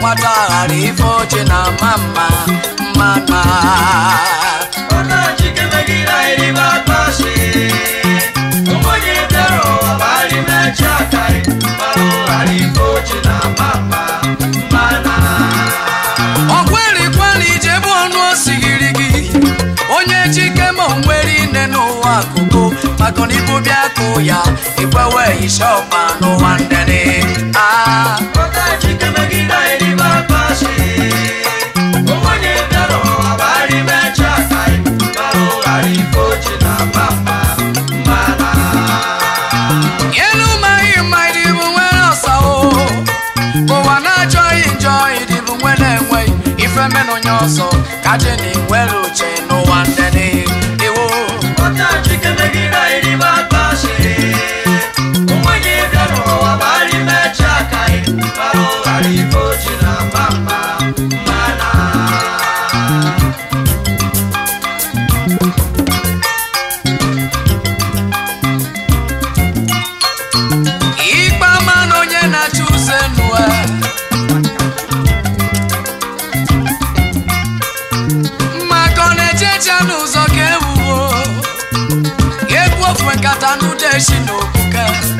nwata ghara ife oche na mma mma mma mma Ọ̀nà chike megide anyị n'ime akpasị. Ụmụnye bịara ụwa gbara imechi aka anyị, mara ụghara ife ochi na mama mana. ọkwerikweri ijebe ọnụ osigiri gị onye chike ma onwere ine n'ụwa akụkụ maka na ibu bịa kụ ya ikwewe isha ọkpa n'ụwa ndene ah Ọ̀nà chike megide anyị n'ime akpasị. Ụmụnye bịara ụwa gbara imechi aka anyị, mara ụghara ife ochi na mama mana. elu maghị mma ịdịbụ nwere ọsawo ụwa na-achọghị njọ ịdịbụ nwere enweghị ife menụ onye ọzọ kaje na nwere uche n'ụwa ndene iwo Ọ̀nà chike megide anyị n'ime akpasị. Ụmụnye bịara ụwa gbara imechi aka anyị, mara ụghara ife ochi na mama mana. ikpe ama na onye na-achị ụzọ enu a. maka ọ na-ejeje n'ụzọ ka ewuwo egwu ofu nkata n'udeshi na okwuke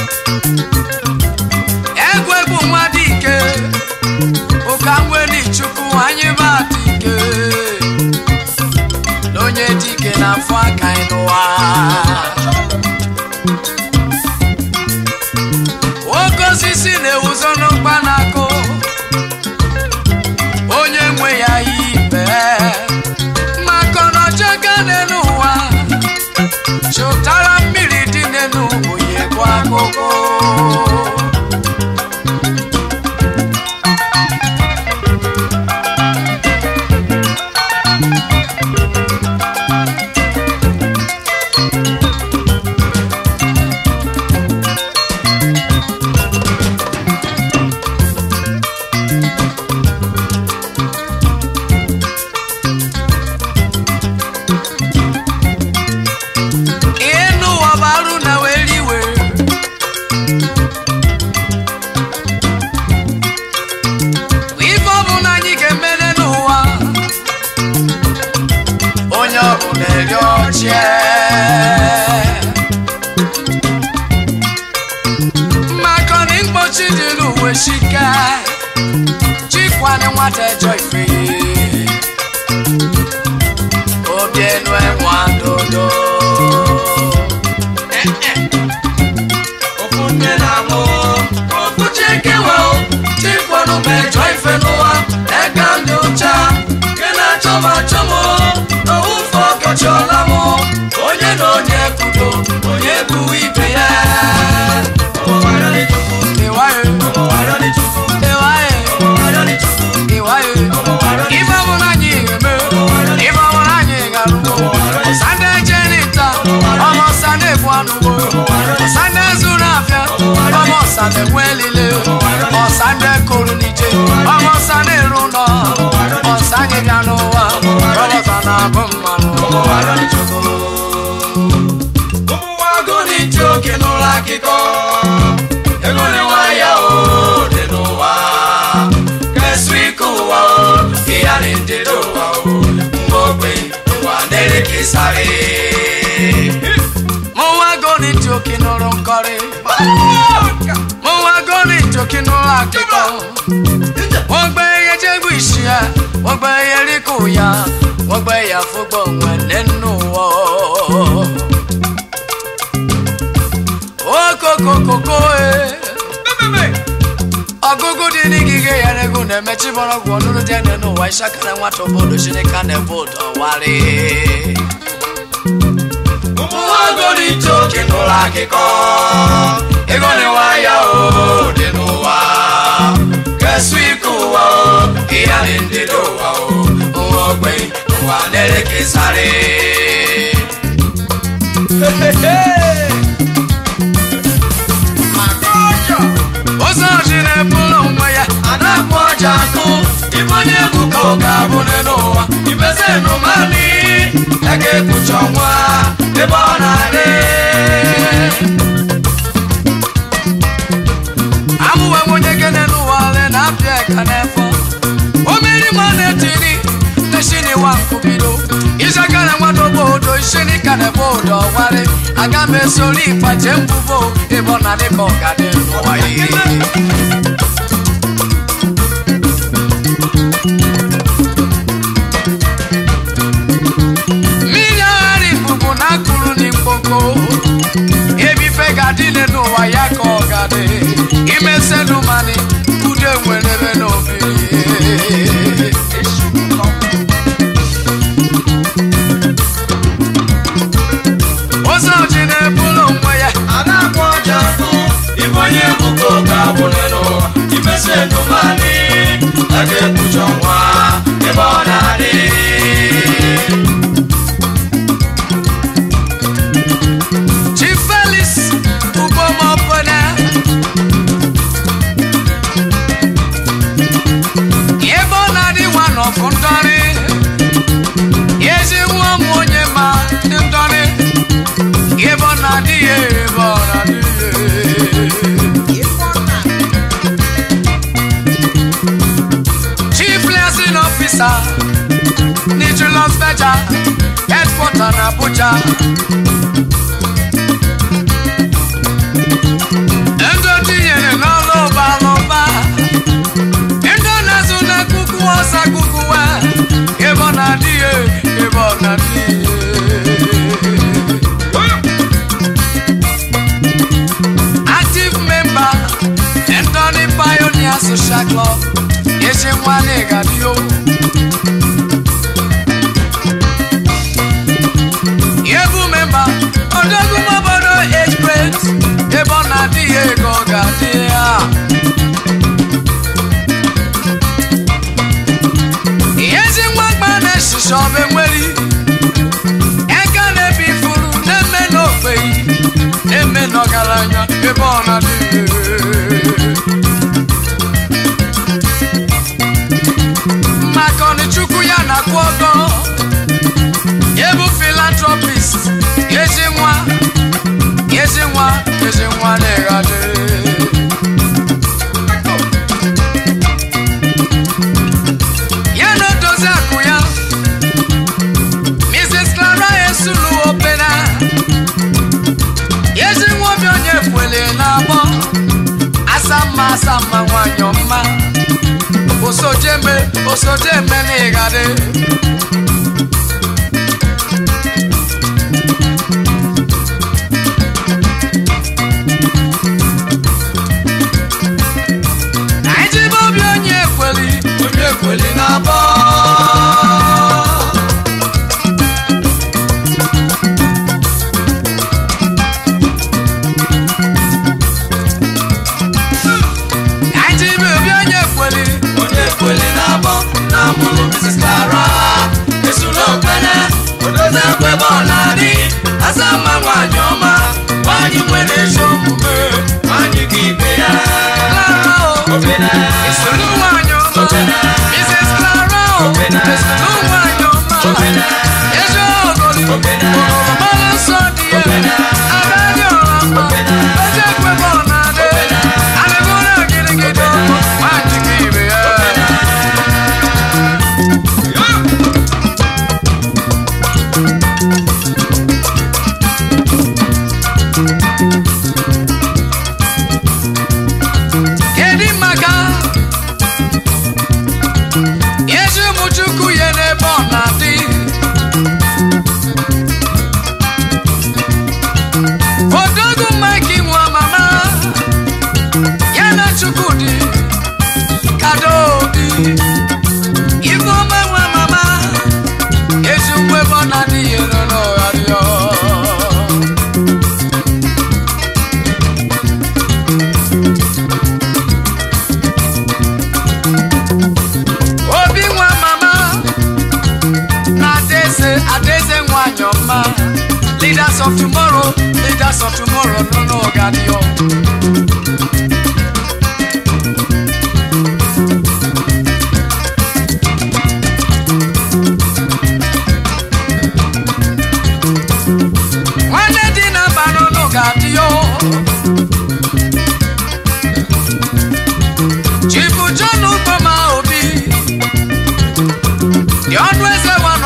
egwu egwu nwa dị ike ụka nwere chukwu anyị bụ ata ike na onye dike na-afụ aka anyị n'ụwa oke osisi na-ewuzo n'ụkpa na-akụ onye nwe ya ibe maka na ọchọga n'elu ụwa chụtara mmiri dị n'elu oyi bụ akụkụ ịnụ ụwa bụ arụ na were iwe ife ọ bụ na anyị ga-emere n'ụwa onye ọ bụ na-eri ọchịe maka na mkpochi dị n'uwe shika chikwane nwata ejọ ife obi enu enwe adodo Ofu nne na mụ, ofu chikewa o, chikwanụ mejọ ife n'ụwa, eka ndị ụcha, nke na-achọ m achọ m o, n'owu ụfọ ọkọchịọla m o, onye na onye kwudo, onye bụ ibe ya. Ọmụwara dị Chukwu, ịwayo ọmụwara dị Chukwu, ịwayo ọmụwara dị Chukwu, ịwayo ọmụwara dị ife ọbụla anyị ga-eme ife ọbụla anyị ga-arụgo sande jenita ọmọ sande bụ anụwo sande zuru afịa ọmọ sande nwe elile ọsande kụrụ n'ije ọmọ sande rụ nọ ọsanye bịa n'ụwa ọlọta na-abụ mmanụ ọmụwara dị Chukwu. Ụmụnwago n'ije oke n'ụlọ akịkọ, ego na-enwe ya o dị n'ụwa. Kesu ike ụwa o, ihe a na-edede ụwa o, mgbe ogbe ụwa na-elekesarị. mụnwa goni njoki nụrụ nkọrị mụnwa goni njoki nụrụ akụkọ wọ́n gbé iye jẹ́gbù ìṣíà wọ́n gbé iye ríkù ya wọ́n gbé ìyá fúgbọ̀ wọn nínú wọ́. okokokoko e ọgụgụ dị n'igige ya n'ego na-emechi mgbọrọgwụ ọnụrụ dị ene n'ụwa ịshakara nwata obodo chineke na-ebe ụdọ warị Ụmụnwago n'ije oke n'ụlọ akịkọ, ego na-enwe ya o dị n'ụwa. Kesu ike ụwa o, ihe a na-edede ụwa o, nwa ogbe ụwa na-elekesarị. ụzọ ji na-ebulu onwe ya Adakpọ ọja akụ, ibe onye egwu ka ọ ga-abụ n'ụwa. Ibeze nụmani, ya ga-ekpuchi ọnwa ebe ọ na-adị. amụwe onye gene n'ụwa ole na-apịa ka n'efọ wa nkubido ishakana nwana obodo ishinika na ebe odo ọwari aga m esori ipache mbubo ịbọ na dịka ọgadị n'ụwa ihe mmiri aghara ifufu na akụrụ n'ikpoko ebife ga-adịle n'ụwa ya ka ọ ga-adị imesenụ mani ude nwere ebe n'obi ụzọ ji na-ebulu onwe ya a na-akpọ ọja atụ ịbụ onye bụko ga-abụle n'ụwa imesi ndụmanị a ga-ekpuchi ọnwa ebe ọ na-adị Chief Felix Ugomopene ebe ọ na-adị nwa n'ọfụ ndọrị ezi nwa m onye ma ndị ndọrị ebe ọ na-adị ya ebe ọ na-adị ya Chief Liaison Officer Nicholas Beja Headquarter na Abuja Ego tinyere n'ọlụ ụba n'ụba Ego na-azụ na kuku ọsa kukuwa Ebe ọ na-adị ya ebe ọ na-adị ya Active member Anthony Pioneer Social Club Ezi nwa n'ịgadio Ebu member Odogwu obodo age break Ebe ọ na-adị ya ego ọ ga-adị ya Ezi nwa mgba na-eshishi ọba enweri Eka na-ebi ifuru na-eme n'ogbenye na-eme n'ọgaranya ebe ọ na-adị maka ọnịchukwu ya na-akwụ ọgọ ebu filantropist ezi nwa ezi nwa ezi nwa na-eghadị ya na odozi akụ ya mrs clara esulu opena ezi nwa obi onye kwele na-agbọ asamma asamma nwanyị ọma osojeme osojeme n'ịgadị anyị jibe obi onye ekweli onye kweli na-abọ anyị jibe obi onye ekweli onye kweli na-abọ na mụrụ Mrs. Clara esula okpene odozi ekwebe ọ na-adị asa mma nwanyị ọma nwanyị nwere ezi omume nwanyị ka ibe ya Clara o Opena. esolu nwanyị ọma Opena. Mrs. Clara o Opena. esolu nwanyị ọma Opena. ezi ogoli Opena. oromọlụ nsọ dị ya Opena. abịadị ọra mma Opena. oje ekwebe ọ na-adị Opena. alịgoro gịrịgịdị nwanyị ka ibe ya kedu maka ezi ụmụchukwu ya n'ebe ọ na-adị odogu mike nwa mama ya na chukwudi kadodi ifeọma nwa mama ezi ugbo ebe ọ na-adị ya nọ n'ọgharịọ obi nwa mama na adaeze adaeze nwanyị ọma leaders of tomorrow leaders of tomorrow nọ n'ọganiyo nwanne dị na mba n'ụlọ ga-adịyo chifu john ukpoma obi dị ọnụ eze wa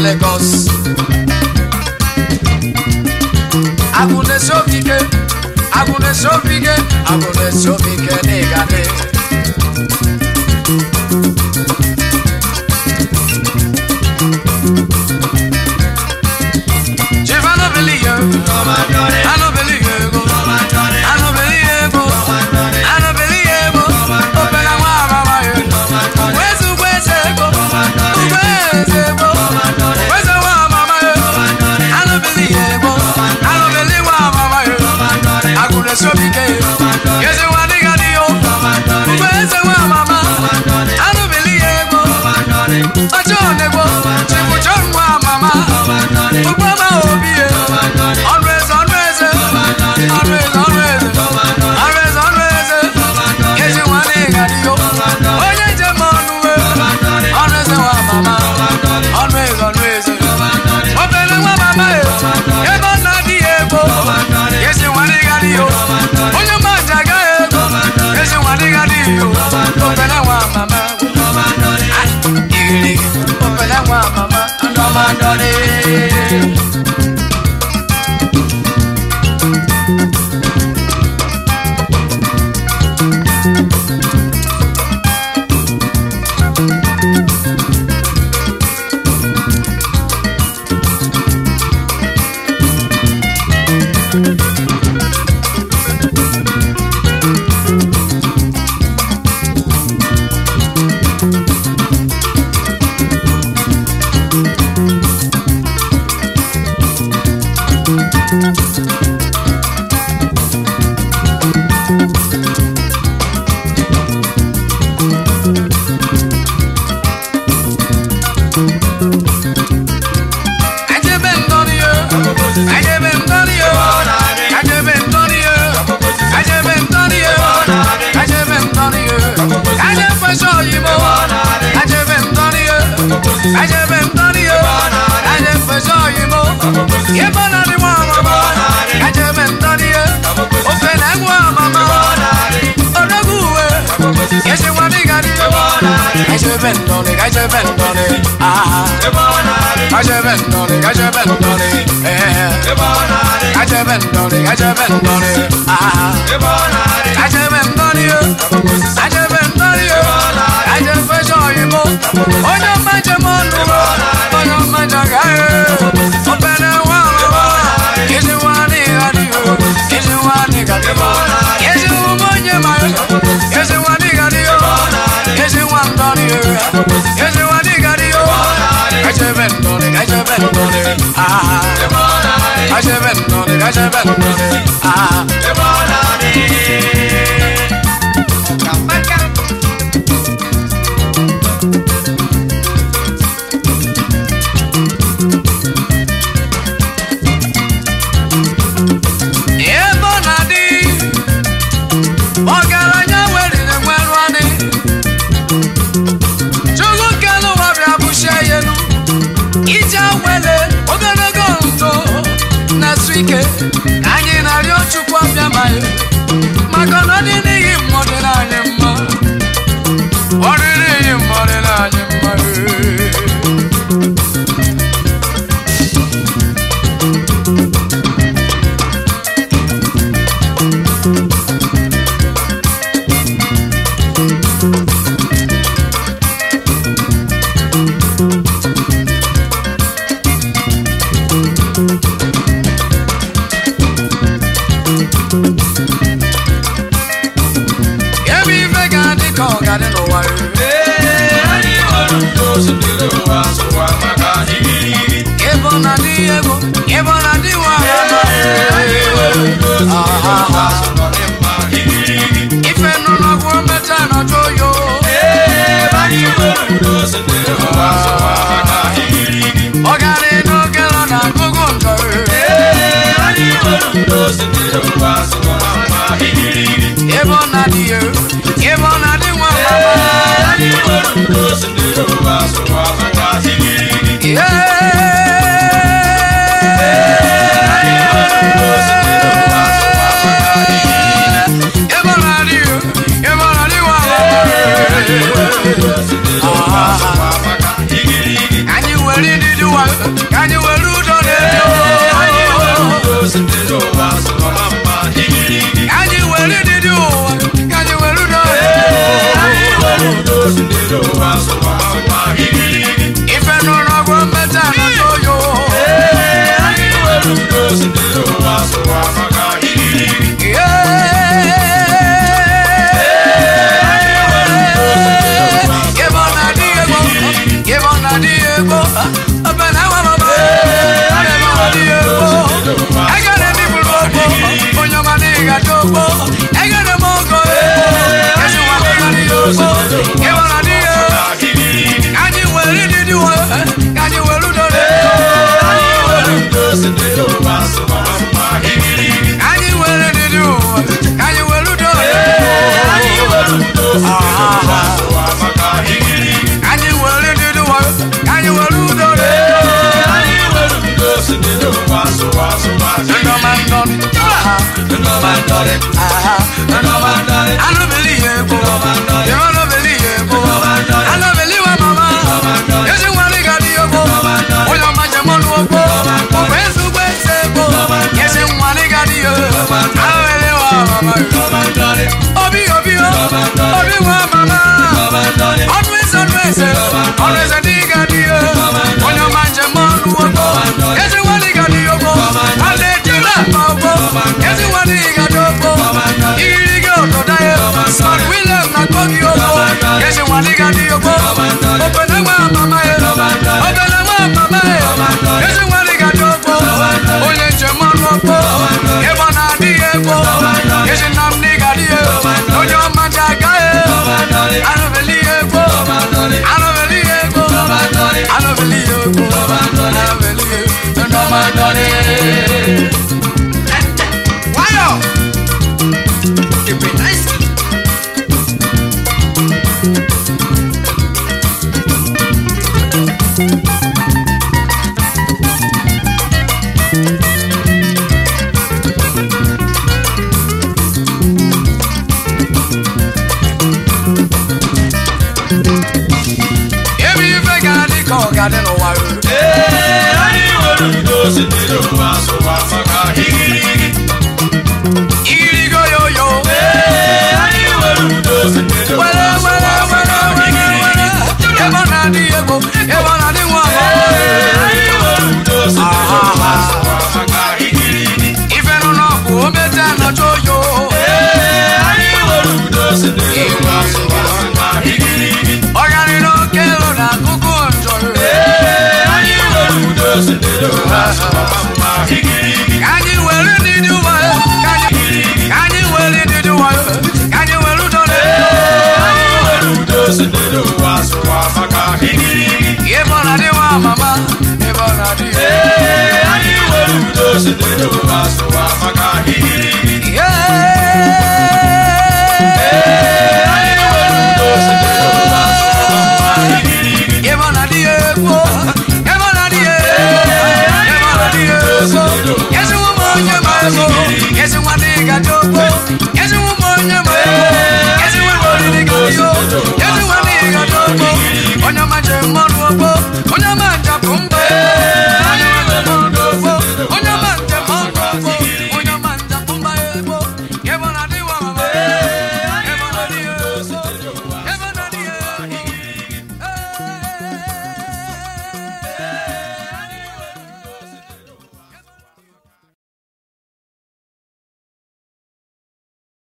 Lagos agụ na-esi obi ike agụ na-esi obi ike agụ na-esi obi ike n'ịgadị Chief, I don't believe you. I don't believe you. I don't believe you. I don't believe you. Open up my mama. Where's the where's the go? Where's the go? Where's the one mama? I don't believe you. I don't believe one mama. I could have shown me. Yes, you want to get you. Where's the one mama? I don't believe you. Ọjọ́ ònegbo, ṣèkùjọ́ nwa mama. Gbogbo ọmọ òbí yẹn. Ọ̀nù ẹ̀sẹ̀ ọ̀nù ẹ̀sẹ̀. Ọ̀nù ẹ̀sẹ̀ ọ̀nù ẹ̀sẹ̀. Ọ̀nù ẹ̀sẹ̀ ọ̀nù ẹ̀sẹ̀. Kèsì wọn ní ìgbàdí yó. Onye jẹ mọ ọ̀nù wẹ̀. Ọ̀nù ẹ̀sẹ̀ wa mama. Ọ̀nù ẹ̀sẹ̀ ọ̀nù ẹ̀sẹ̀. Obìnrin nwa mama yẹn. Ebe ọ na-adị ya ego. Kèsì wọn ní ìgbàdí yó. Onye mọ àjàgá yẹn. Kèsì wọn ní ìgbàdí yó. Obìnrin nwa mama. Ah, igirigi. Obìnrin nwa mama. Ndọmọdọdị. Ajebe ndọrị yo. Ajebe ndọrị yo. Ajebe ndọrị yo. Ajebe ndọrị yo. Ajebe ndọrị yo. Aje fẹsọ oyimo. Ajebe ndọrị yo. Ajebe ndọrị yo. Aje fẹsọ oyimo. Yebo na ni mọ ọmọ. Ajebe ndọrị yo. Ofe na egwu ọmọmọ. Odogwu uwe. Kesi wọn ní gadi yo. Ajebe ndọrị. Ajebe ndọrị. Ah. Ajebe ndọrị. Ajebe ndọrị. Eh. Ajebe ndọrị. Ajebe ndọrị. Ah. Ajebe ndọrị yo. Ajebe ndọrị yo. Aje fẹsọ oyimo. Onye ọma njem ọnụ wo. Onye ọma njaga ye. Opene nwa ọmụmụ. Kesi nwa ní gadi yo. Kesi nwa ní gadi yo. Kesi nwa onye ma yo. Kesi nwa ní gadi yo. Kesi nwa ndọrị yo. Kesi nwa ní gadi yo. Ajebe ndọrị. Ajebe ndọrị. Ah. Ajebe ndọrị. Ajebe ndọrị. Ah. ebe ọ na-adị ọgaranya weriri nwerụ anị chukwu kelu ụwa bịa bụchie ya elu ije wele ogologo ntụ na-esu ike ka anyị na-arịọ chukwu abịa ma ya maka na ọ dị n'ihi mmụọ dị n'anyị mma ọ dị n'ihi mmụọ dị n'anyị mma ebe ife ga-adị ka ọ ga-adị n'ụwa ebe ọ na-adị ego ebe ọ na-adị nwa ife nọ n'ọgwụ mmecha nọjụ oyo ọ gara n'oge nọ na agụgụ njọ ebe ọ na-adị ego ebe ọ na-adị nwa ebe ọ na-adị ego ebe ọ na-adị nwa anyị were ịdịdị nwa aha anụbeli ihe ego ịmanụbeli ihe ego anụbeli wa mama ezi nwanne ga dị ego onye ọma jem ọnụ ogbo ọgba ezugbo eze ego ezi nwanne ga dị ego anụbeli wa mama obi obi o obi wa mama ọnụ eze ọnụ eze ọnụ eze dị ga dị ego onye ọma njem ọnụ ogbo ezi nwanne ga dị ego nwanne ejila ma ogbo ezi nwanne ga dị ogbo iri gị obodo ya Sir William na kogi ogbo ezi nwanne ga dị ogbo obele nwa mama ya obele nwa mama ya ezi nwanne ga dị ogbo onye njem ọnụ ogbo ebe ọ na-adị ya egbo ezi nna m dị ga dị ya onye ọma ji aga ya anụbeli ya egbo anụbeli ya egbo anụbeli ya egbo anụbeli ya nwayọ ebe ife ga-adị ka ọ ga-adị n'ụwa Ee, anyị nwere udo sitere ụwa sụwa